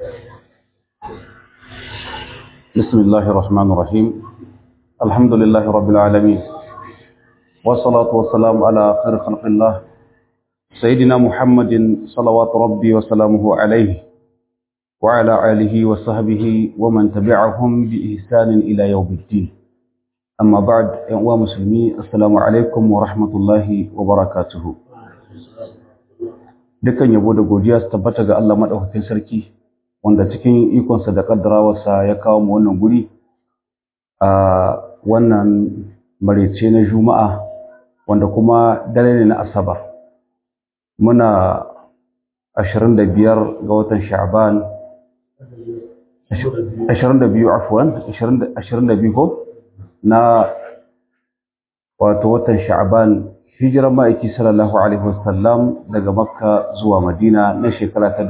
بسم الله الرحمن الرحيم الحمد لله رب العالمين والصلاة والسلام على خير خلق الله سيدنا محمد صلوات ربي وسلامه عليه وعلى آله وصحبه ومن تبعهم بإحسان إلى يوم الدين أما بعد يا مسلمي السلام عليكم ورحمة الله وبركاته dukan yabo da godiya su tabbata ga Allah madaukakin sarki wanda cikin ikonsa da kaddarawarsa ya kawo mu wannan guri a wannan marece na juma'a wanda kuma dare ne na asabar muna 25 ga watan sha'ban 22 afwan 22 ko na wato watan sha'ban hijirar ma'aiki sallallahu alaihi wasallam daga makka zuwa madina na shekara ta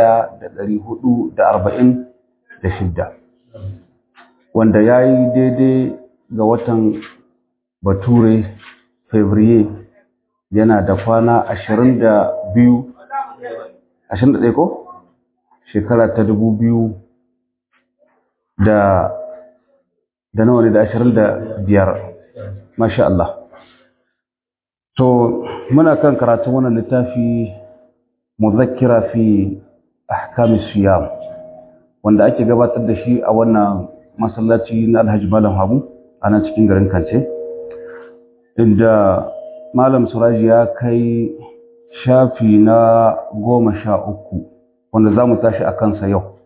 1446 wanda ya yi daidai ga watan bature fevrier yana da kwana 22 21 ko shekara ta 2000 da da nawa ne da 25 masha Allah To, muna kan karatun wannan littafi muzakkira fi ahkamis siyam wanda ake gabatar da shi a wannan masallaci na Alhaji Malam Habu a nan cikin garin Kance inda Malam Suraji ya kai shafi na goma sha uku wanda za mu tashi a kansa yau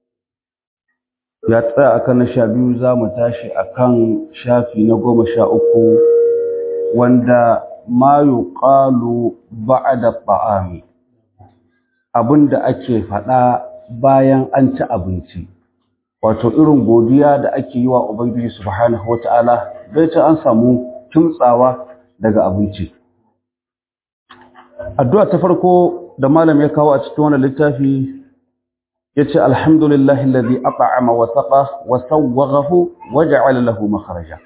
ya tsaya a kan na sha biyu za mu tashi a kan shafi na goma sha uku wanda ma yuqalu ba'da ta'ami abinda ake faɗa bayan an ci abinci wato irin godiya da ake yi wa ubangiji subhanahu wata'ala bai ta an samu kimtsawa daga abinci addu'a ta farko da malam ya kawo a cikin wannan littafi yace alhamdulillahi alladhi at'ama wa saqa wa sawwaghahu wa ja'ala lahu makhraja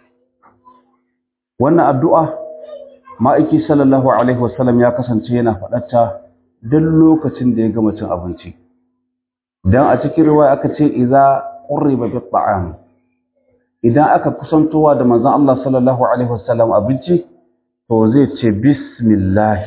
wannan addu'a ma'aiki sallallahu alaihi wasallam ya kasance yana faɗarta duk lokacin da ya gama cin abinci dan a cikin riwaya aka ce idza qurriba bi ta'am idan aka kusantowa da manzon Allah sallallahu alaihi wasallam abinci to zai ce bismillah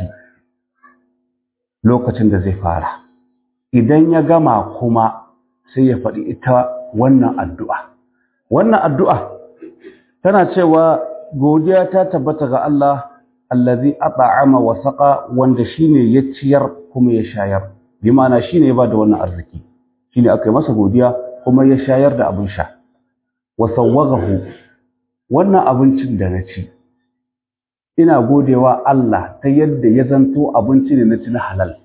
lokacin da zai fara idan ya gama kuma sai ya faɗi ita wannan addu'a wannan addu'a tana cewa godiya ta tabbata ga Allah allazi at'ama wa saqa wanda shine ya ciyar kuma ya shayar bi ma'ana shine ya bada wannan arziki shine aka yi masa godiya kuma ya shayar da abin sha wa sawwagahu wannan abincin da na ci ina godewa Allah ta yadda ya zanto abinci ne na ci na halal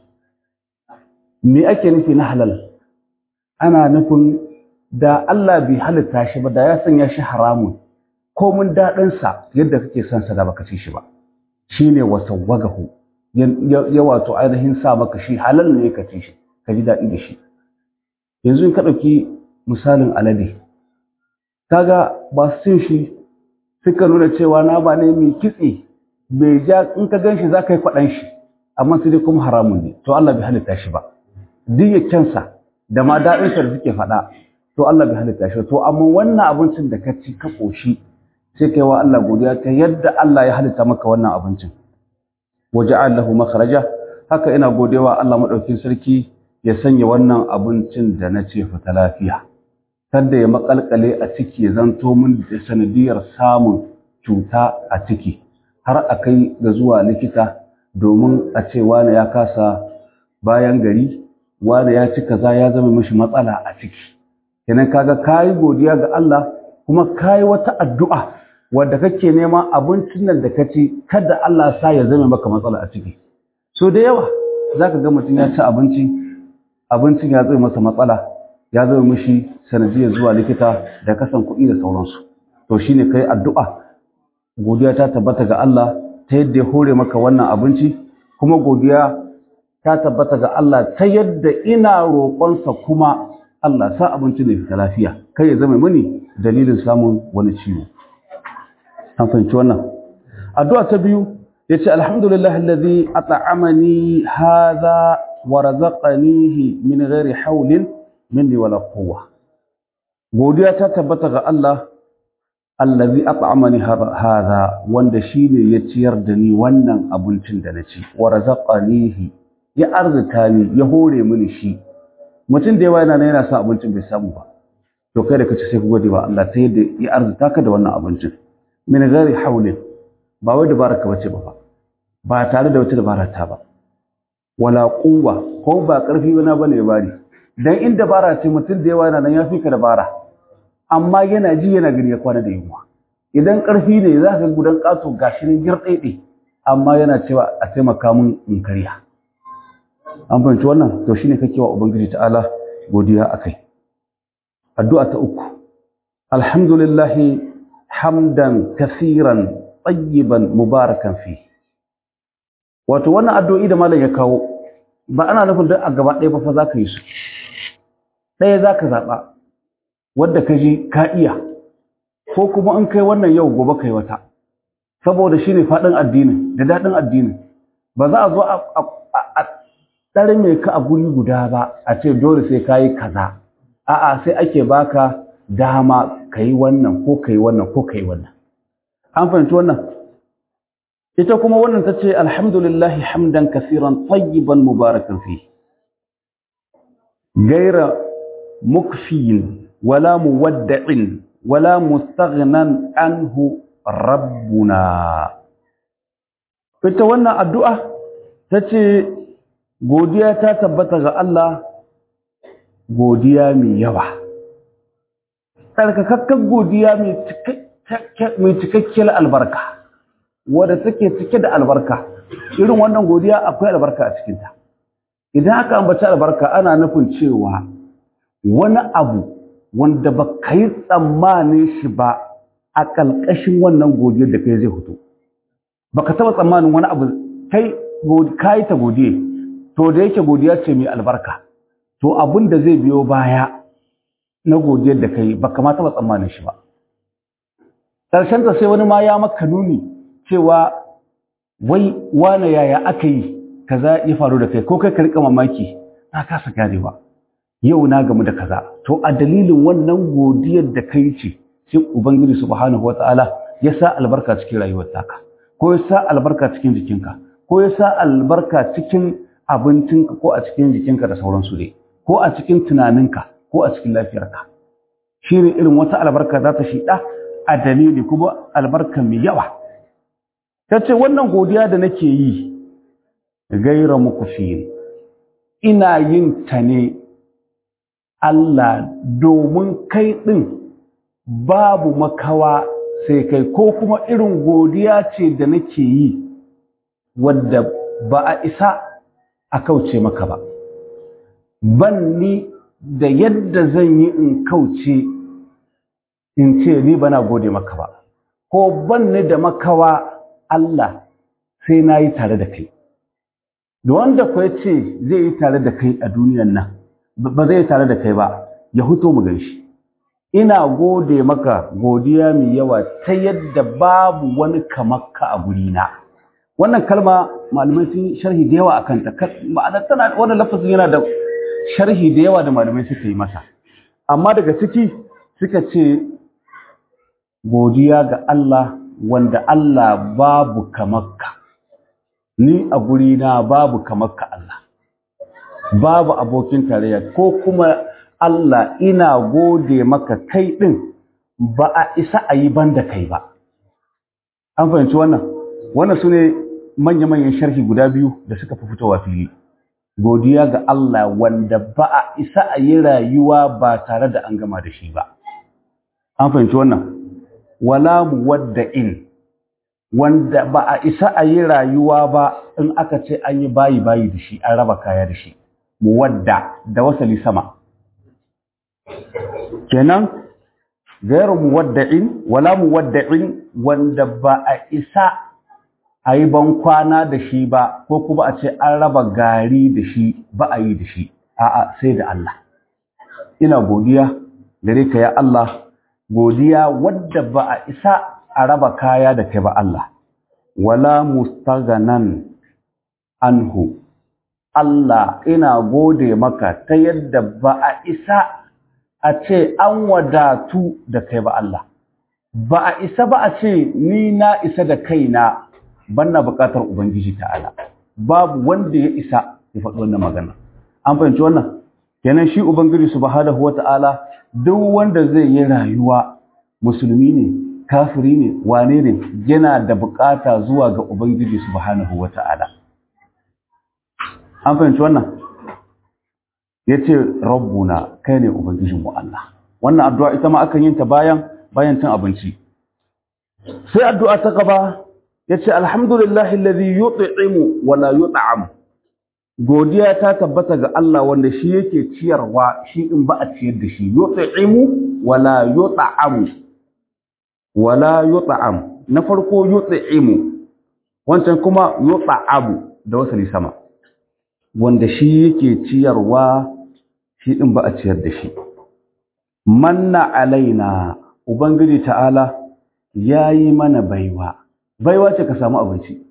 me ake nufi na halal ana nufin da Allah bai halitta shi ba da ya sanya shi haramun ko mun daɗinsa yadda kake son sa da baka ci shi ba shi ne wasawwagahu ya wato ainihin sa maka shi halal ne ka ci shi ka ji daɗi da shi yanzu in ka ɗauki misalin alade kaga ba su cin shi suka nuna cewa na ba ne mai kitse bai ja in ka gan shi za ka yi kwaɗan shi amma sai dai kuma haramun ne to Allah bai halitta shi ba duk ya kyansa da ma daɗinsa da suke faɗa to Allah bai halitta shi to amma wannan abincin da ka ci ka ƙoshi sai kai wa Allah godiya ta yadda Allah ya halitta maka wannan abincin waja'al lahu makhraja haka ina godewa Allah madaukin sarki ya sanya wannan abincin da na ce fita lafiya kada ya makalkale a ciki ya zanto min da sanadiyar samun cuta a ciki har a kai ga zuwa likita domin a ce wani ya kasa bayan gari wani ya ci kaza ya zama mishi matsala a ciki kenan kaga kayi godiya ga Allah kuma kayi wata addu'a wadda kake neman abincin nan da kaci kada Allah sa ya zame maka matsala a ciki so da yawa zaka ga mutum ya ci abinci abincin ya zama masa matsala ya zama mishi sanadiyar zuwa likita da kasan kuɗi da sauransu to shine kai addu'a godiya ta tabbata ga Allah ta yadda ya hore maka wannan abinci kuma godiya ta tabbata ga Allah ta yadda ina roƙonsa kuma Allah sa abinci ne fita lafiya kai ya zama mani dalilin samun wani ciwo an fahimci wannan addu'a ta biyu yace alhamdulillah alladhi at'amani hadha wa razaqanihi min ghairi hawlin minni wala quwwa godiya ta tabbata ga Allah allazi at'amani hadha wanda shine ya ciyar da ni wannan abincin da na ci wa razaqanihi ya arzuta ni ya hore mini shi mutum da yawa yana yana sa abincin bai samu ba to kai da kace sai ku gode ba Allah ta yadda ya arzuta ka da wannan abincin min ghairi hawlin ba wai dabara ka bace ba ba tare da wata dabara ta ba wala quwwa ko ba karfi bana bane bari dan in dabara ce mutum da yawa yana nan ya fi ka dabara amma yana ji yana gani ya kwana da yunwa idan ƙarfi ne za ka gudan ƙato gashi ne girɗaiɗe amma yana cewa a taimaka mun in karya an fahimci wannan to shine kake wa ubangiji ta'ala godiya akai addu'a ta uku alhamdulillah hamdan kasiran tayyiban mubarakan fi wato wannan addu'o'i da malam ya kawo ba ana nufin duk a gaba ɗaya ba fa za ka yi su ɗaya za ka zaɓa wadda ka ji ka iya ko kuma in kai wannan yau gobe kai wata saboda shi ne faɗin addinin da daɗin addinin ba za a zo a ɗari mai ka a guri guda ba a ce dole sai ka yi kaza a'a sai ake baka dama ka yi wannan ko ka yi wannan ko ka yi wannan an fahimci wannan ita kuma wannan ta ce alhamdulillahi hamdan kasiran tayyiban mubarakan fi gaira mukfiyin ولا مودع ولا مستغنى عنه ربنا ita wannan addu'a ta ce godiya ta tabbata ga Allah godiya mai yawa tsarkakakken godiya mai cikakkiyar albarka wadda take cike da albarka irin wannan godiya akwai albarka a cikinta idan aka ambaci albarka ana nufin cewa wani abu wanda ba ka yi tsammanin shi ba a ƙalƙashin wannan godiyar da kai zai fito ba ka taɓa tsammanin wani abu kai ka yi ta godiye to da yake godiya ce mai albarka to abin da zai biyo baya na godiyar da kai ba ka ma taɓa tsammanin shi ba ƙarshenta sai wani ma ya maka nuni cewa wai wane yaya aka yi kaza ya faru da kai ko kai ka riƙa mamaki na kasa ganewa yau na gamu da kaza to a dalilin wannan godiyar da kai ce sai ubangiji subhanahu wataala ya sa albarka cikin rayuwar taka ko ya sa albarka cikin jikinka ko ya sa albarka cikin abincinka ko a cikin jikinka da sauransu dai ko a cikin tunaninka ko a cikin lafiyarka shine irin wata albarka za ta shida a dalili kuma albarka mai yawa ta ce wannan godiya da nake yi gaira muku ina yin ta ne Allah domin kai ɗin babu makawa sai kai ko kuma irin godiya ce da nake yi wadda ba a isa a kauce maka ba ban ni da yadda zan yi in kauce in ce ni bana gode maka ba ko ban ni da makawa Allah sai na yi tare da kai da wanda kwa ce zai yi tare da kai a duniyan nan ba zai tare da kai ba ya huto mu ganshi ina gode maka godiya mai yawa ta yadda babu wani kamakka a gurina wannan kalma malamai sun sharhi da yawa akan ta ma'ana tana wannan lafazin yana da sharhi da yawa da malamai suka yi masa amma daga ciki suka ce godiya ga Allah wanda Allah babu kamakka ni a gurina babu kamakka Allah babu abokin tarayya ko kuma Allah ina gode maka kai ɗin ba a isa a yi ban da kai ba. An fahimci wannan? Wannan su ne manya-manyan sharhi guda biyu da suka fi fitowa fili. Godiya ga Allah wanda ba a isa a yi rayuwa ba tare da an gama da shi ba. An fahimci wannan? Wala mu wadda in, wanda ba a isa a yi rayuwa ba in aka ce an yi bayi-bayi da shi, an raba kaya da shi. Muwadda da wasali sama. kenan gairu muwadda'in wala muwadda'in wanda ba a isa a yi ban kwana da shi ba ko kuma a ce an raba gari da shi ba a yi da shi a'a sai da Allah ina godiya gare ka ya Allah godiya wadda ba a isa a raba kaya da kai ba Allah wala mustaghanan anhu Allah ina gode maka ta yadda ba a isa a ce an wadatu da kai ba Allah ba a isa ba a ce ni na isa da kaina banna bukatar ubangiji ta'ala babu wanda ya isa ya faɗi wannan magana an fahimci wannan kenan shi ubangiji subhanahu wata'ala duk wanda zai yi rayuwa musulmi ne kafiri ne wane ne yana da bukata zuwa ga ubangiji subhanahu wata'ala an fahimci wannan yace rabbuna kai ne ubangijinmu Allah wannan addu'a ita ma akan yin ta bayan bayan cin abinci sai addu'a ta gaba yace alhamdulillahi alladhi yut'imu wa la yut'am godiya ta tabbata ga Allah wanda shi yake ciyarwa shi in ba a ciyar da shi yut'imu wa la yut'am wa la yut'am na farko yut'imu wancan kuma yut'abu da wasali sama wanda shi yake ciyarwa shi din ba a ciyar da shi manna alaina ubangiji ta'ala yayi mana baiwa baiwa ce ka samu abinci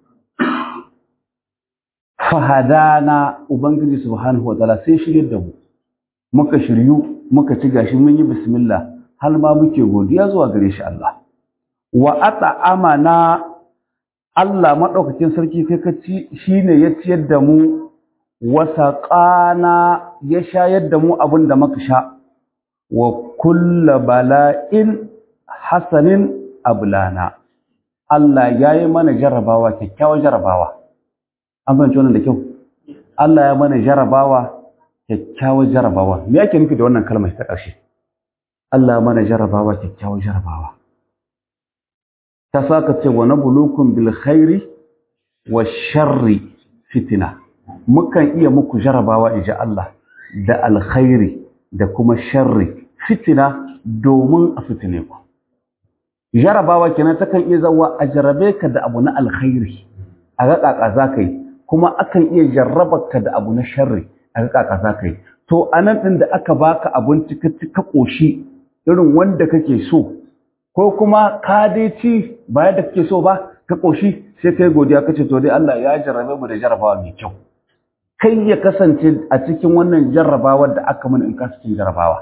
fahadana ubangiji subhanahu wataala sai shirye da mu muka shiryu muka ci gashi mun yi bismillah har ma muke godiya zuwa gare shi Allah wa at'amana Allah madaukakin sarki kai ka ci shine ya ciyar da mu wa saqana ya shayar da mu abin da muka sha wa kullu bala'in hasanin ablana Allah yayi mana jarabawa kyakkyawar jarabawa an fahimci wannan da kyau Allah ya mana jarabawa kyakkyawar jarabawa me yake nufi da wannan kalmar ta ƙarshe Allah ya mana jarabawa kyakkyawar jarabawa ta saka ce wa nabulukum bil khairi wa sharri fitina mukan iya muku jarabawa inji Allah da alkhairi da kuma sharri fitina domin a fitine ku jarabawa kenan takan iya zawa a jarabe ka da abu na alkhairi a ga kaka za ka yi kuma akan iya jarrabarka da abu na sharri a ga kaka za ka yi to a nan ɗin da aka baka abinci ka ci ka ƙoshi irin wanda kake so ko kuma ka dai ci ba yadda kake so ba ka ƙoshi sai kai godiya kace to dai Allah ya jarrabe mu da jarrabawa mai kyau kai ya kasance a cikin wannan jarrabawar da aka mana in ka cikin jarrabawa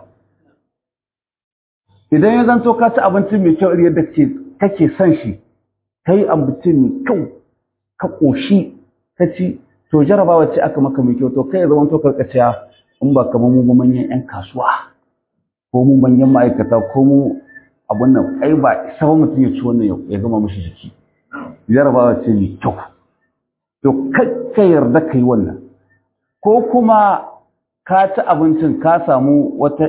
idan ya zanto ka ci abinci mai kyau yadda kake son shi kai abinci mai kyau ka ƙoshi ka ci to jarabawa ce aka maka mai kyau to kai ya zama to karkaciya in ba kamar mu manyan yan kasuwa ko mu manyan ma'aikata ko mu abun nan ai ba isa ba mutum ya ci wannan ya gama mishi jiki jarabawa ce mai kyau to kakka yarda ka yi wannan ko kuma ka ci abincin ka samu wata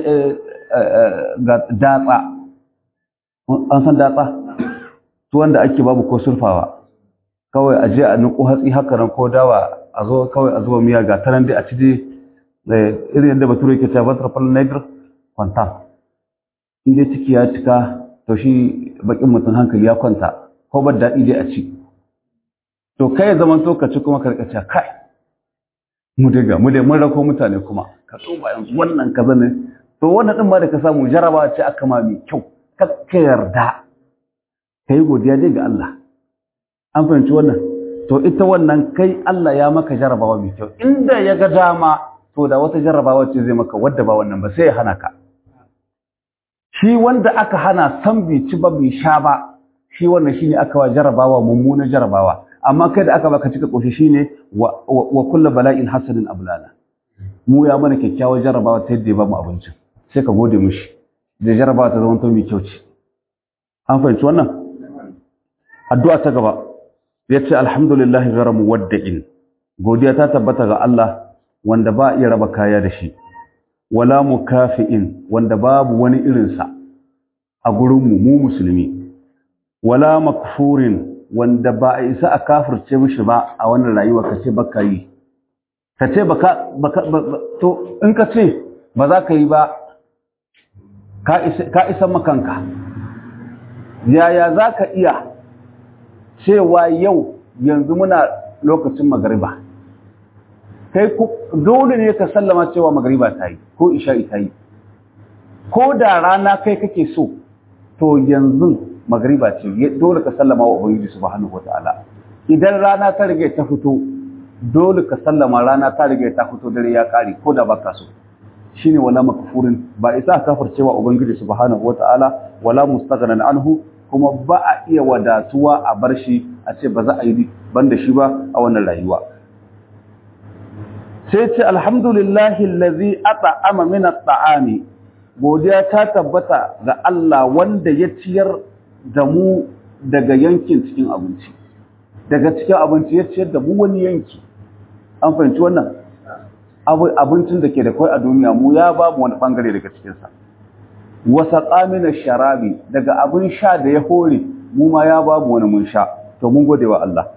datsa an san datsa tuwon da ake babu ko surfawa kawai a je a nuku hatsi haka nan ko dawa a zo kawai a zuba miya ga tanan dai a ci dai irin yadda bature yake cewa batar fal negr kwanta in dai ciki ya cika to shi bakin mutum hankali ya kwanta ko ba daɗi dai a ci to kai zaman to ka ci kuma ka rika kai mu daga mu dai mun rako mutane kuma ka tsoba yanzu wannan kaza ne to wannan din ma da ka samu jaraba ce aka ma mai kyau ka yarda kai godiya dai ga Allah an fahimci wannan to ita wannan kai Allah ya maka jarabawa mai kyau inda ya ga dama to da wata jarabawa ce zai maka wadda ba wannan ba sai ya hana ka shi wanda aka hana san bai ci ba bai sha ba shi wannan shine aka wa jarabawa mummuna jarabawa amma kai da aka baka cika koshi shine wa, wa kullu bala'in hasanin ablana mu ya mana kyakkyawar jarabawa ta yadda ya ba mu abincin sai ka gode mishi da jarabawa ta zama mai kyau ce an fahimci wannan addu'a ta gaba ya ce alhamdulillahi gara muwadda'in godiya ta tabbata ga Allah wanda ba iya raba kaya da shi wala mukafi'in wanda babu wani irinsa a gurinmu mu musulmi wala makfurin wanda ba a isa a kafirce mishi ba a wannan rayuwa ka ce baka yi ka ce baka baka to in ka ce ba za ka yi ba ka isa ka isa makanka yaya za ka iya cewa yau yanzu muna lokacin magariba kai dole ne ka sallama cewa magariba ta yi ko isha'i ta yi ko da rana kai kake so to yanzu magariba ce dole ka sallama wa ubangiji subhanahu wataala idan rana ta rage ta fito dole ka sallama rana ta riga ta fito dare ya kare ko da baka so shine wala makfurin ba isa kafircewa ubangiji subhanahu wataala wala mustaghnan anhu kuma ba a iya wadatuwa a bar shi a ce ba za a yi banda shi ba a wannan rayuwa sai ce alhamdulillahi allazi at'ama min at'ami godiya ta tabbata ga Allah wanda ya ciyar da mu daga yankin cikin abinci daga cikin abinci ya ciyar da mu wani yanki an fahimci wannan abincin da ke da kai a duniya mu ya ba mu wani bangare daga cikinsa wasa ƙamina sharabi daga abin sha da ya hore mu ma ya ba mu wani mun sha to mun gode wa Allah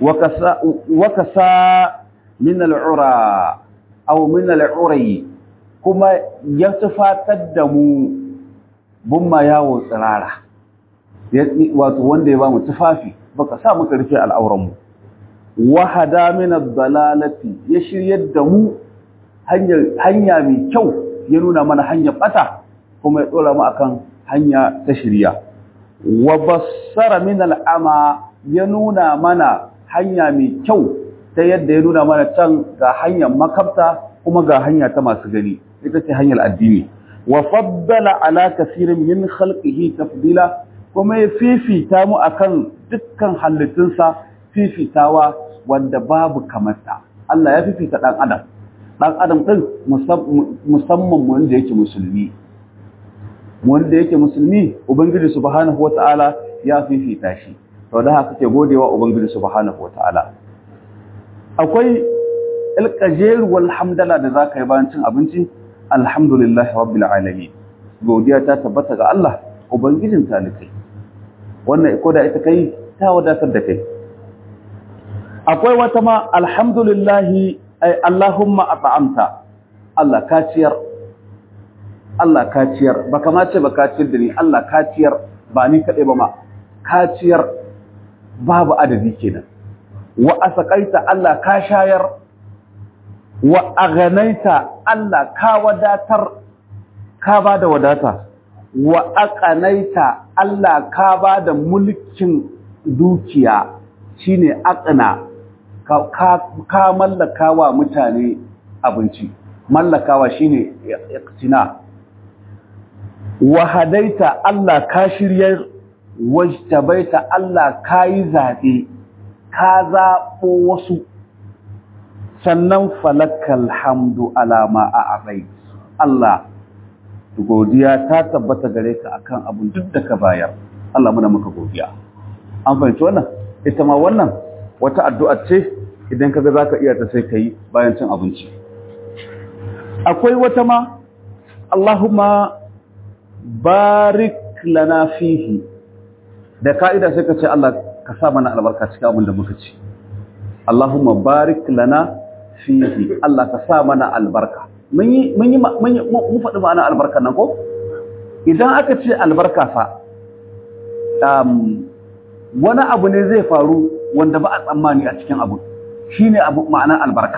wakasa min al'ura aw min al'urayi kuma ya tufatar da mu bun ma yawo tsirara wato wanda ya ba mu tufafi baka sa muka rufe al'auranmu wahada min ad-dalalati ya shiryar da mu hanya mai kyau ya nuna mana hanyar bata kuma ya dora mu akan hanya ta shirya wa bassara min al'ama ya nuna mana hanya mai kyau ta yadda ya nuna mana can ga hanyar makabta kuma ga hanya ta masu gani ita ce hanyar addini wa faddala ala kasirin min khalqihi tafdila kuma ya fifita mu akan dukkan halittunsa fifitawa wanda babu kamarta Allah ya fifita dan adam dan adam din musamman wanda yake musulmi wanda yake musulmi ubangiji subhanahu wataala ya fifita shi to da haka ke godewa ubangiji subhanahu wataala akwai alqajer wal hamdala da zaka yi bayan cin abinci alhamdulillah rabbil alamin godiya ta tabbata ga Allah ubangijin talikai wannan ko da ita kai ta wadatar da kai akwai wata ma alhamdulillahi ay allahumma at'amta Allah ka ciyar Allah ka ciyar baka ma ce baka ciyar da ni Allah ka ciyar ba ni kadai ba ma ka ciyar babu adadi kenan wa asaqaita Allah ka shayar wa aghanaita Allah ka wadatar ka bada wadata wa aqanaita Allah ka bada mulkin dukiya shine aqna ka, ka, mallaka wa mutane abinci mallakawa shine iqtina wa hadaita Allah ka shiryar wajtabaita Allah ka yi zaɓe ka zaɓo wasu sannan falakal hamdu alama a abai Allah godiya ta tabbata gare ka akan abun duk da ka bayar Allah muna maka godiya an fahimci wannan ita ma wannan wata addu'a ce idan kaga zaka iya ta sai kai bayan cin abinci akwai wata ma Allahumma barik lana fihi da ka'ida sai ka ce Allah ka sa mana albarka cikin abin da muka ci Allahumma barik lana fihi Allah ka sa mana albarka mun yi mun yi mun faɗi ma'ana albarka nan ko idan aka ce albarka fa um, wani abu ne zai faru wanda ba a tsammani a cikin abu shine abu ma'ana albarka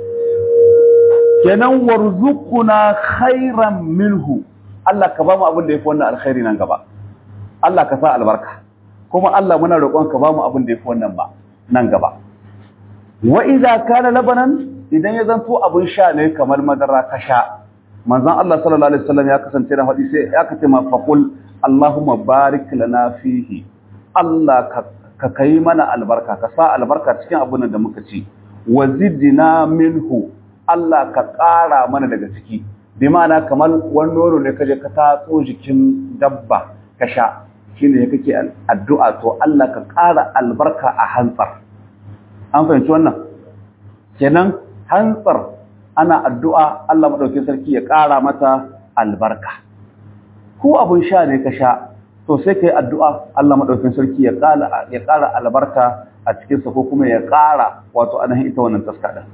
kenan warzuquna khairan minhu Allah ka ba mu abin da yafi wannan alkhairi nan gaba Allah ka sa albarka kuma Allah muna roƙon ka ba mu abin da yafi wannan ba nan gaba wa idza kana labanan idan ya zanto abin sha ne kamar madara ka sha manzon Allah sallallahu alaihi wasallam ya kasance da hadisi sai ya kace ma faqul Allahumma barik lana fihi Allah ka ka kai mana albarka ka sa albarka cikin abin da muka ci wazidna minhu Allah ka ƙara mana daga ciki bi ma'ana kamar wani nono ne kaje ka tatso jikin dabba ka sha shine ya kake addu'a to Allah ka ƙara albarka a hantsar an fahimci wannan kenan hantsar ana addu'a Allah madaukakin sarki ya ƙara mata albarka ko abun sha ne ka sha to sai kai addu'a Allah madaukakin sarki ya ƙara ya ƙara albarka a cikin sa ko kuma ya ƙara wato anan ita wannan taska din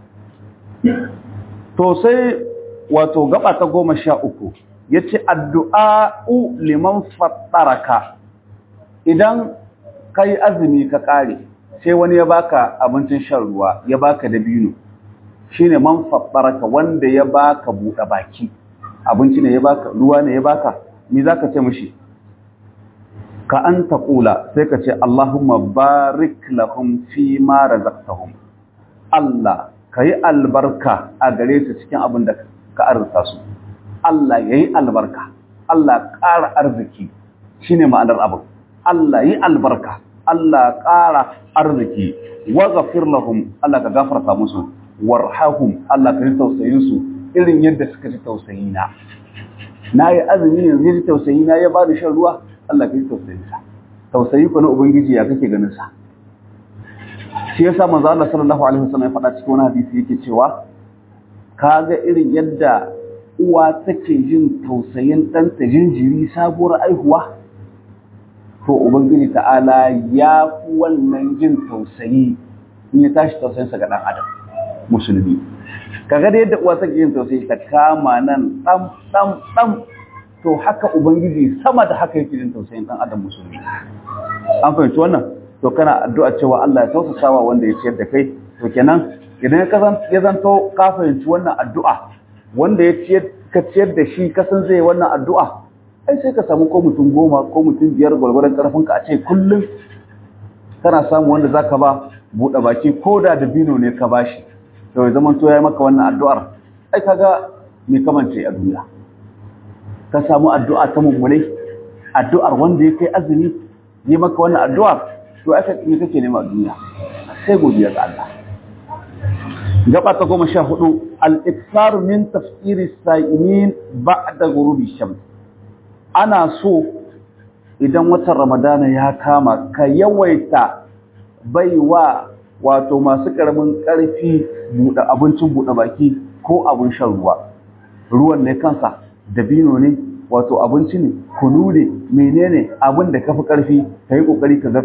to sai wato gaba ta goma sha uku ya ce addu'a'u liman fattaraka idan ka yi azumi ka ƙare sai wani ya baka abincin shan ruwa ya baka dabino shi ne man fattaraka wanda ya baka buɗe baki abinci ne ya baka ruwa ne ya baka ni za ka ce mashi ka an taƙula sai ka ce Allahumma barik lahum fi ma razaqtahum Allah ka yi albarka a gare su cikin abin da ka arzuta su Allah ya yi albarka Allah ƙara arziki shine ma'anar abin Allah yi albarka Allah ƙara arziki wa ghafir lahum Allah ka gafarta musu warhahum Allah ka ji tausayin su irin yadda suka ji tausayi na na yi azumi yanzu ya ji tausayi na ya ba da shan ruwa Allah ka ji tausayin sa tausayi ko na ubangiji ya kake ganin sa shi yasa manzo Allah sallallahu alaihi wasallam ya faɗa cikin wani hadisi yake cewa kaga irin yadda uwa take jin tausayin ɗanta jinjiri sabuwar aihuwa to ubangiji ta'ala ya fi wannan jin tausayi in ya tashi tausayinsa ga ɗan adam musulmi kaga da yadda uwa take jin tausayi ta kama nan ɗan ɗan ɗan to haka ubangiji sama da haka yake jin tausayin ɗan adam musulmi an fahimci wannan to kana addu'a cewa Allah ya tausasawa wanda ya ciyar da kai to kenan idan ya zanto ka fahimci wannan addu'a wanda ya ciyar ka ciyar da shi kasan zai wannan addu'a ai sai ka samu ko mutum goma ko mutum biyar gwargwaron karfinka a ce kullum kana samu wanda zaka ba buɗe baki ko da dabino ne ka bashi to ya zama to ya maka wannan addu'ar ai kaga me kamance a duniya ka samu addu'a ta mummunai addu'ar wanda ya kai azumi yi maka wannan addu'ar to aka me kake nema a duniya sai godiya ga Allah gaba ta goma sha hudu al-ikthar min tafsiri sa'imin ba'da ghurubi shams ana so idan watan ramadana ya kama ka yawaita baiwa wato masu karamin karfi buɗe abincin buɗe baki ko abin shan ruwa ruwan ne kansa dabino ne wato abinci ne kunu ne menene abin da kafi karfi ka yi kokari ka ga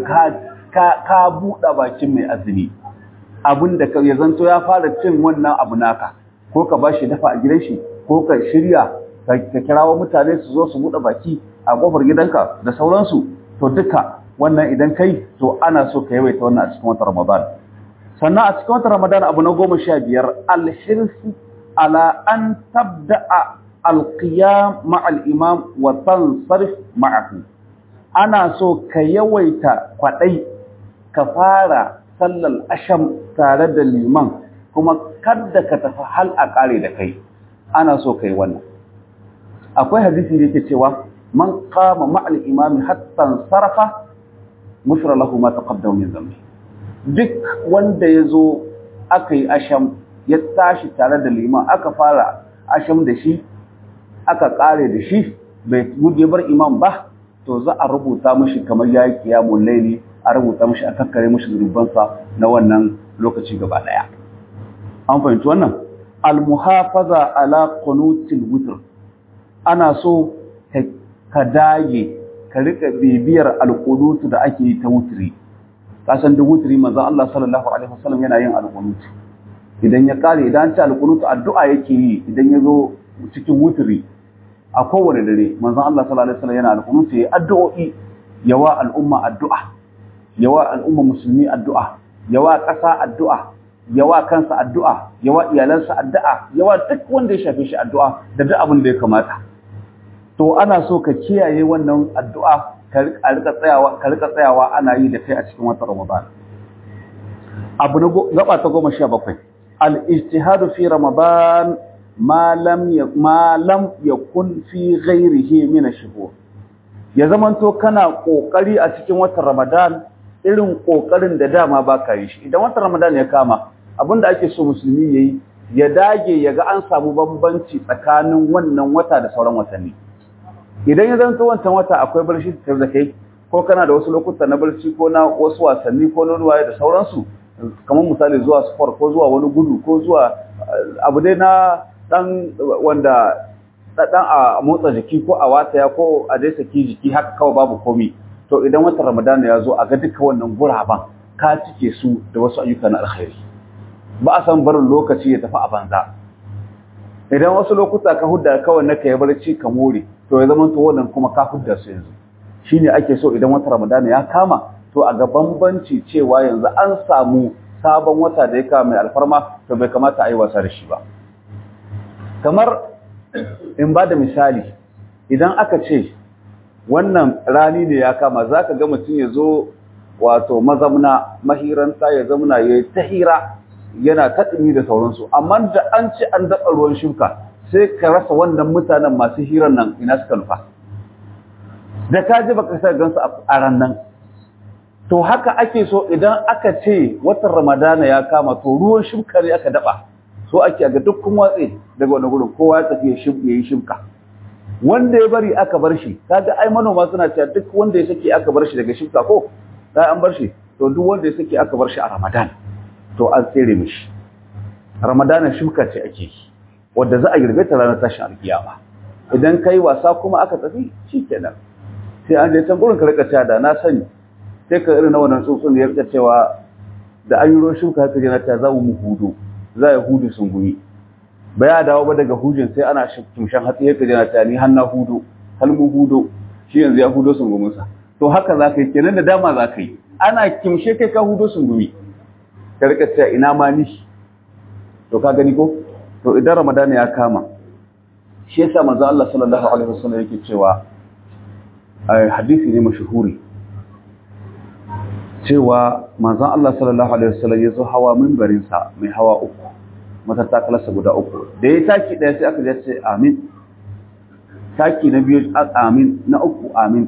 ka buɗe bakin mai azumi abin da ya zanto ya fara cin wannan abu naka ko ka ba shi dafa a gidan shi ko ka shirya ka kirawo mutane su zo su buɗe baki a kofar gidanka da sauransu to duka wannan idan kai to ana so ka yawaita wannan a cikin watan ramadan sannan a cikin watan ramadan abu na goma sha biyar alhirsi ala an tabda'a alqiyam ma'al imam wa tansarif ma'ahu ana so ka yawaita kwaɗai ka fara sallar asham tare da liman kuma kadda ka tafi hal a ƙare da kai ana so ka yi wannan akwai hadisi da yake cewa man qama ma'al imami hatta sarafa mufra lahu ma taqaddama min dhanbi duk wanda yazo aka yi asham ya tashi tare da liman aka fara asham da shi aka ƙare da shi bai gudu bar imam ba to za a rubuta mashi kamar ya yi kiyamun laili a rubuta mashi a kakkare mashi zunubansa na wannan lokaci gaba daya an fahimci wannan almuhafaza ala qunutil witr ana so ka dage ka rika bibiyar alqunutu da ake yi ta wutri kasan da wutri manzo Allah sallallahu alaihi wasallam yana yin alqunutu idan ya kare idan ta alqunutu addu'a yake yi idan ya zo cikin wutri a kowane dare manzon Allah sallallahu alaihi wasallam yana alƙunuti yayi addu'o'i yawa al'umma addu'a yawa al'umma musulmi addu'a yawa ƙasa addu'a yawa kansa addu'a yawa iyalansa addu'a yawa duk wanda ya shafe shi addu'a da duk abin da ya kamata to ana so ka kiyaye wannan addu'a ka rika tsayawa ka rika tsayawa ana yi da kai a cikin watan Ramadan abu na gaba ta 17 al-ijtihadu fi Ramadan ma lam yakun fi ghairihi min ash-shuhur ya zamanto kana kokari a cikin watan Ramadan irin kokarin da dama baka yi shi idan watan Ramadan ya kama abinda ake so musulmi yayi ya dage ya ga an samu bambanci tsakanin wannan wata da sauran watanni idan ya zanto wancan wata akwai barci tare da kai ko kana da wasu lokuta na barci ko na wasu wasanni ko na ruwaye da sauransu kamar misali zuwa sport ko zuwa wani gudu ko zuwa abu dai na dan wanda dan a motsa jiki ko a wataya ko a dai saki jiki haka kawai babu komi to idan watan Ramadan ya zo a ga duka wannan guraban ka cike su da wasu ayyuka na alkhairi ba a san barin lokaci ya tafi a banza idan wasu lokuta ka hudda kawai na kai barci ka more to ya zama to wannan kuma ka hudda su yanzu shine ake so idan watan Ramadan ya kama to a ga bambanci cewa yanzu an samu sabon wata da ya kama mai alfarma to bai kamata a yi wasa da shi ba kamar in ba da misali idan aka ce wannan rani ne ya kama za ka ga mutum ya zo wato mazamna mahiranta ya zamuna ya ta hira yana ta ɗumi da sauransu amma da an ce an daɗa ruwan shuka sai ka rasa wannan mutanen masu hirar nan ina suka nufa da ka ji baka sa gansu a ran nan to haka ake so idan aka ce watan ramadana ya kama to ruwan shuka ne aka daɓa so ake ga dukkan watsi daga wani gurin kowa ya tafi ya yi shuka wanda ya bari aka bar shi kaga ai manoma suna cewa duk wanda ya sake aka bar shi daga shuka ko sai an bar shi to duk wanda ya sake aka bar shi a Ramadan to an tsere mishi Ramadan shuka ce ake yi wanda za a girbe ta ranar tashin alkiyama idan kai wasa kuma aka tafi shikenan sai an je can gurin ka rika cewa da na sani sai ka irin na wannan tsuntsun da ya rika cewa da an yi ruwan shuka haka jana ta za mu hudu za ya hudu sun gumi ba ya dawo ba daga hujin sai ana tumshen hatsi yake jana ta ni hanna hudu halmu hudu shi yanzu ya hudo sun gumunsa to haka za ka yi kenan da dama za ka yi ana kimshe kai ka hudo sun gumi ka rika cewa ina ma ni to ka gani ko to idan ramadan ya kama shi yasa manzo Allah sallallahu alaihi wasallam yake cewa hadisi ne mashhuri cewa manzon Allah sallallahu alaihi wasallam ya zo hawa minbarin sa mai hawa uku matattakalarsa guda uku da ya taki ɗaya sai aka je ce amin taki na biyu amin na uku amin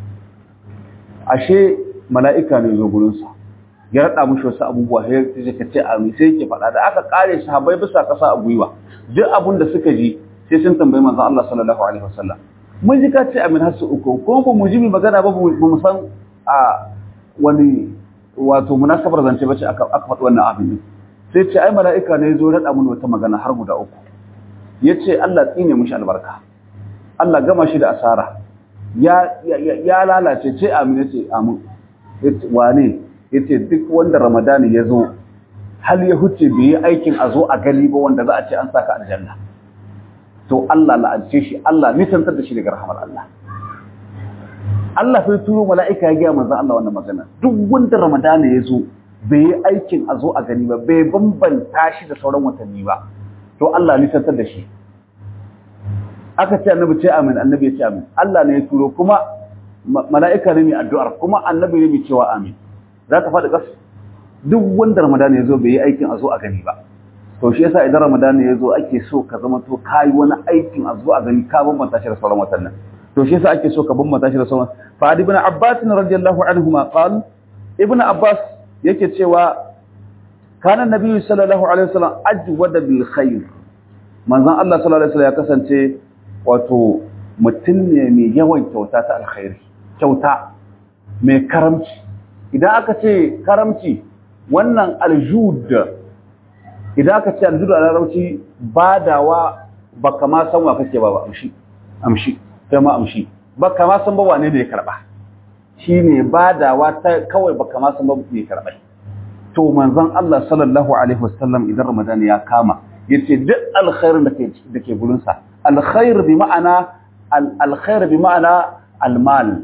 ashe mala'ika ne zo gurinsa ya raɗa mushi wasu abubuwa ya ce ka ce amin sai yake faɗa da aka ƙare shi habai bisa ƙasa a gwiwa duk abin da suka ji sai sun tambayi manzon Allah sallallahu alaihi wasallam mun ji ka ce amin har su uku ko ba mu ji mi magana ba ba mu san a wani wato munasabar zance bace aka aka faɗi wannan abin sai ce ai mala'ika ne zo raɗa mun wata magana har guda uku yace Allah tsine mushi albarka Allah gama shi da asara ya ya lalace ce amin yace amin yace wane yace duk wanda ramadani ya zo hal ya huce bai yi aikin a zo a gani ba wanda za a ce an saka aljanna to Allah la'ance shi Allah nisantar da shi daga rahamar Allah Allah sai turo mala'ika ya gaya manzon Allah wannan magana duk wanda ramadani ya zo bai yi aikin a zo a gani ba bai bambanta shi da sauran watanni ba to Allah nisantar da shi aka ce annabi ce amin annabi ya ce amin Allah ne ya turo kuma mala'ika ne mai addu'ar kuma annabi ne mai cewa amin za ka faɗi ƙasa duk wanda ramadan ya zo bai yi aikin a zo a gani ba to shi yasa idan ramadan ya zo ake so ka zama to ka yi wani aikin a zo a gani ka bambanta shi da sauran watannin to shi yasa ake so ka bambanta shi da sauran fa ibn abbas radiyallahu anhu ma qal ibn abbas yake cewa kana nabi sallallahu alaihi wasallam ajwada bil khair manzon Allah sallallahu alaihi wasallam ya kasance wato mutum ne mai yawan kyauta ta alkhairi kyauta mai karamci idan aka ce karamci wannan aljud idan aka ce aljud a larabci badawa baka ma san wa kake ba ba amshi amshi kai ma amshi baka ma san ba wane ne ya karba shine badawa ta kawai baka ma san ba ne ya karba to manzon Allah sallallahu alaihi wasallam idan Ramadan ya kama yace duk alkhairin da ke da ke gurin sa alkhair bi ma'ana alkhair bi ma'ana almal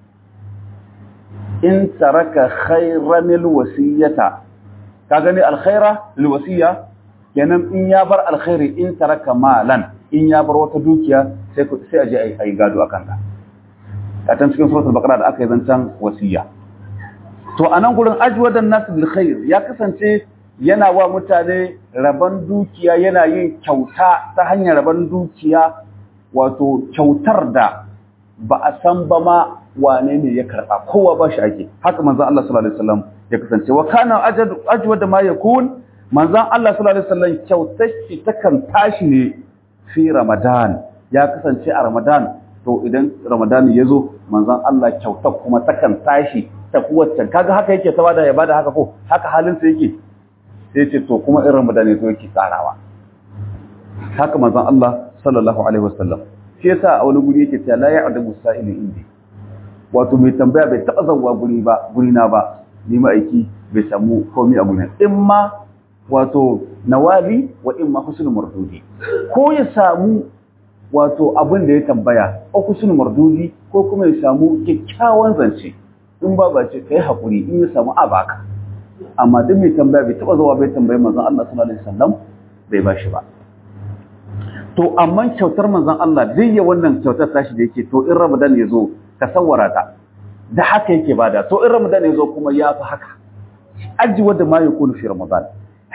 in taraka khairan alwasiyata ka gani alkhaira alwasiya kenan in ya bar alkhairi in taraka malan in ya bar wata dukiya sai sai aje ai ai gado akan ta a tan cikin suratul baqara da aka yi zancan wasiya to anan gurin ajwadan nas bil khair ya kasance yana wa mutane raban dukiya yana yin kyauta ta hanyar raban dukiya wato kyautar da ba a san ba ma wane ne ya karba kowa ba shi ake haka manzon Allah sallallahu alaihi wasallam ya kasance wa kana ajwad ma yakun manzon Allah sallallahu alaihi wasallam kyautar shi takan tashi ne fi Ramadan ya kasance a Ramadan to idan Ramadan ya zo manzon Allah kyautar kuma takan tashi ta kuwacce kaga haka yake ta bada ya bada haka ko haka halin sa yake sai ce to kuma in Ramadan ya zo yake tsarawa haka manzon Allah sallallahu alaihi wasallam shi yasa a wani guri yake cewa la ya'dabu sa'ilu indi wato mai tambaya bai taba zawwa guri ba guri na ba ni ma aiki bai samu komai a gurin in ma wato nawali wa in ma husnul mardudi ko ya samu wato abin da ya tambaya ko husnul mardudi ko kuma ya samu kyakkyawan zance in ba ba ce kai hakuri in ya samu abaka amma duk mai tambaya bai taba zuwa bai tambayi manzon Allah sallallahu alaihi wasallam bai bashi ba to amma kyautar manzon Allah zai yi wannan kyautar tashi da yake to in Ramadan ya zo ka sawara ta da haka yake bada to in Ramadan ya zo kuma ya fi haka aji wanda ma yakunu fi Ramadan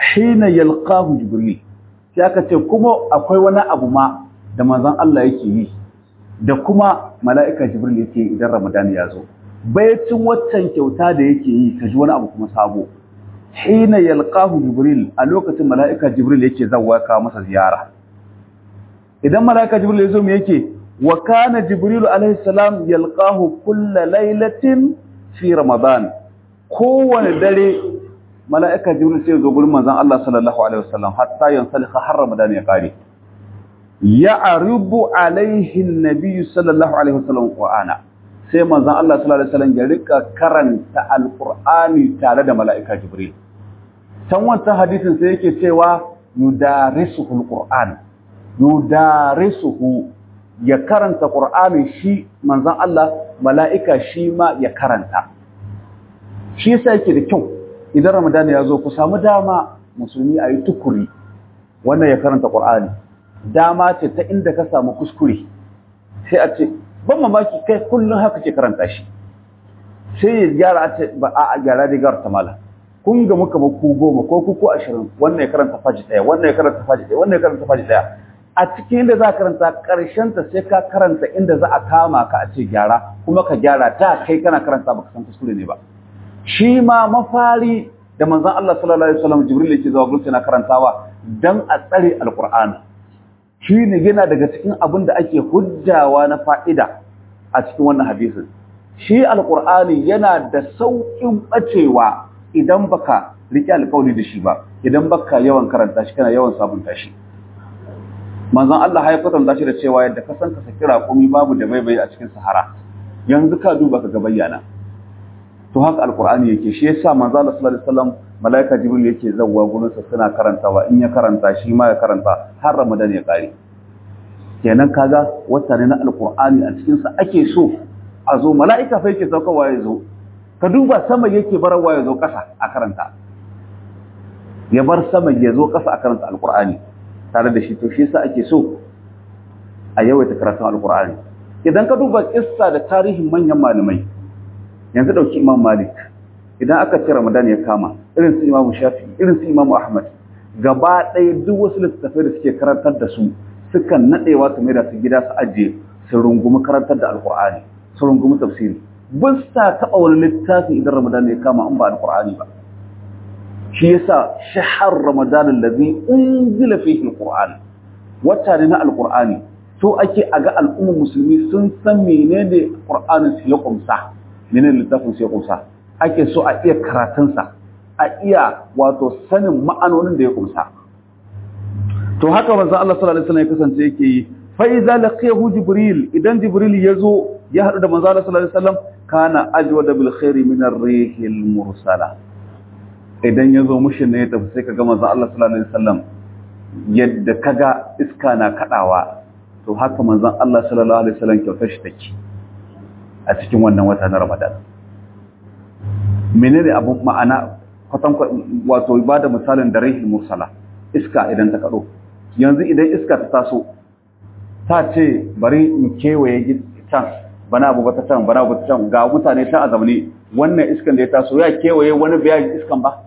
hina yalqahu jibril sai aka ce kuma akwai wani abu ma da manzon Allah yake yi da kuma mala'ika jibril yake idan ramadan ya zo bayacin waccan kyauta da yake yi ka ji wani abu kuma sabo hina yalqahu jibril a lokacin mala'ika jibril yake zawwa ka masa ziyara idan mala'ika jibril ya zo me yake wa kana jibril alaihi salam yalqahu kulla lailatin fi ramadan kowane dare mala'ika jibril sai zo gurin manzon Allah sallallahu alaihi wasallam hatta yansalika har ramadan ya kare ya'rubu alaihi an-nabiy sallallahu alaihi wasallam qur'ana sai manzon Allah sallallahu alaihi wasallam ya rika karanta alqur'ani tare da mala'ika jibril can wancan hadisin sai yake cewa yudarisuhu alqur'an yudarisuhu ya karanta qur'ani shi manzon Allah mala'ika shi ma ya karanta shi yasa yake da kyau idan ramadan ya zo ku samu dama musulmi ayi tukuri wannan ya karanta qur'ani dama ce ta inda ka samu kuskure sai a ce ban mamaki kai kullum haka ke karanta shi sai ya gyara a ce ba a gyara da gyara ta mala kun ga muka ba ku goma ko ku ko ashirin wannan ya karanta faji daya wannan ya karanta faji daya wannan ya karanta faji daya a cikin inda za ka karanta karshen ta sai ka karanta inda za a kama ka a ce gyara kuma ka gyara ta kai kana karanta baka san kuskure ne ba shi ma mafari da manzon Allah sallallahu alaihi wasallam Jibril yake zuwa gurin na karantawa dan a tsare alqur'ani shi ne yana daga cikin abin da ake hujjawa na fa'ida a cikin wannan hadisin shi alqur'ani yana da sauƙin bacewa idan baka rike alƙawari da shi ba idan baka yawan karanta shi kana yawan sabunta shi manzon Allah ya kwatanta shi da cewa yadda ka san ka saki raƙumi babu da baibai a cikin sahara yanzu ka duba ka ga bayyana to haka alqur'ani yake shi yasa manzo Allah sallallahu alaihi wasallam malaika jibril yake zawwa gurin sa suna karantawa in ya karanta shi ma ya karanta har ramadan ya kare kenan kaga wata ne na alqur'ani a cikin sa ake so a zo malaika fa yake saukarwa ya zo ka duba sama yake barawa ya zo kasa a karanta ya bar sama ya zo kasa a karanta alqur'ani tare da shi to shi yasa ake so a yawaita karatun alqur'ani idan ka duba kissa da tarihin manyan malamai yanzu dauki imam malik idan aka ce ramadan ya kama irin su imam shafi irin su imam ahmad gaba ɗaya duk wasu littattafai da suke karantar da su sukan naɗewa su mai da su gida su ajiye su rungumi karantar da alkur'ani su rungumi tafsiri ba sa taɓa wani littafi idan ramadan ya kama in ba alkur'ani ba shi yasa shahar ramadan allazi unzila fihi alqur'an wata ne na alkur'ani to ake a ga al'ummar musulmi sun san menene qur'anin su ya kumsa menene littafin su ya kumsa ake so a iya karatunsa a iya wato sanin ma'anonin da ya kumsa to haka manzo Allah sallallahu alaihi wasallam ya kasance yake yi fa idza laqiyahu jibril idan jibril yazo ya hadu da manzo Allah sallallahu alaihi wasallam kana ajwada bil khairi min ar-rihil mursala idan yazo mushin ne ya tafi sai kaga manzo Allah sallallahu alaihi wasallam yadda kaga iska na kadawa to haka manzon Allah sallallahu alaihi wasallam kyautar shi take a cikin wannan wata na Ramadan menene abu ma'ana kwatan wato ba da misalin da rahil mursala iska idan ta kado yanzu idan iska ta taso ta ce bari in kewaye can bana abu ta can bana abu ta can ga mutane ta azamni wannan iskan da ya taso ya kewaye wani bayan iskan ba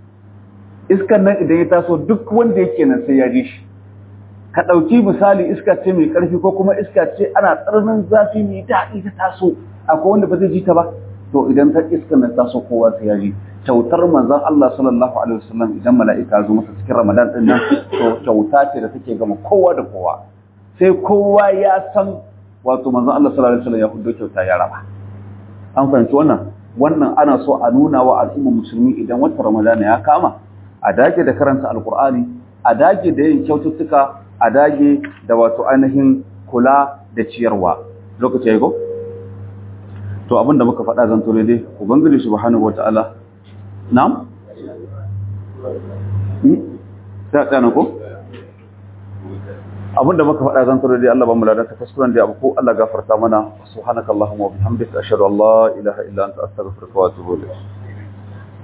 iskan nan idan ya taso duk wanda yake nan sai ya ji shi ka ɗauki misali iska ce mai ƙarfi ko kuma iska ce ana tsananin zafi mai daɗi ta taso akwai wanda ba zai ji ta ba to idan ta iska na taso kowa sai ya ji kyautar manzon Allah sallallahu alaihi wasallam idan mala'ika zo masa cikin Ramadan din nan to kyauta ce da take gama kowa da kowa sai kowa ya san wato manzon Allah sallallahu alaihi wasallam ya fito kyauta ya raba an fahimci wannan wannan ana so a nuna wa al'ummar musulmi idan watan Ramadan ya kama a dage da karanta alqur'ani a dage da yin kyaututtuka a dage da wato ainihin kula da ciyarwa lokaci ya go to abinda muka faɗa zan tore dai ubangiji subhanahu wataala na'am sai tsana ko abinda muka faɗa zan tore dai Allah ba mu lada ta kuskuren da abu ko Allah gafarta mana subhanakallahumma wa bihamdika ashhadu an la ilaha illa anta astaghfiruka wa atubu ilayk